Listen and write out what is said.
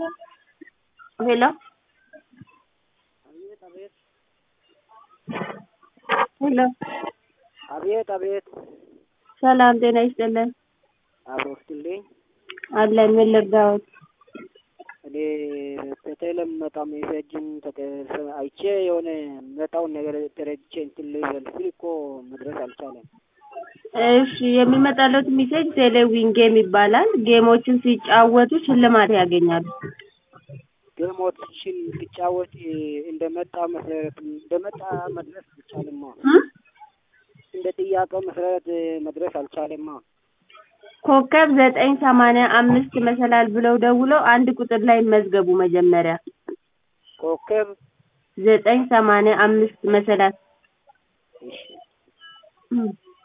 ሄሎ አቤት አቤት ሄሎ አቤት አቤት ሰላም ጤና ይስጥልን አብሮ ስትልኝ አለን ምን ልርዳዎት እኔ በቴሌም መጣ ሜሴጅን አይቼ የሆነ መጣውን ነገር ተረድቼ እንትን ልበል ስል እኮ መድረስ አልቻለም። እሺ የሚመጣለት ሜሴጅ ቴሌዊን ጌም ይባላል ጌሞችን ሲጫወቱ ሽልማት ያገኛሉ ጌሞችን ሲጫወት እንደመጣ መሰረት እንደመጣ መድረስ አልቻለማ። እ? እንደ ጥያቄው መሰረት መድረስ አልቻለማ። ኮከብ ዘጠኝ ሰማንያ አምስት መሰላል ብለው ደውለው አንድ ቁጥር ላይ ይመዝገቡ መጀመሪያ ኮከብ ዘጠኝ ሰማንያ አምስት መሰላል እሺ እ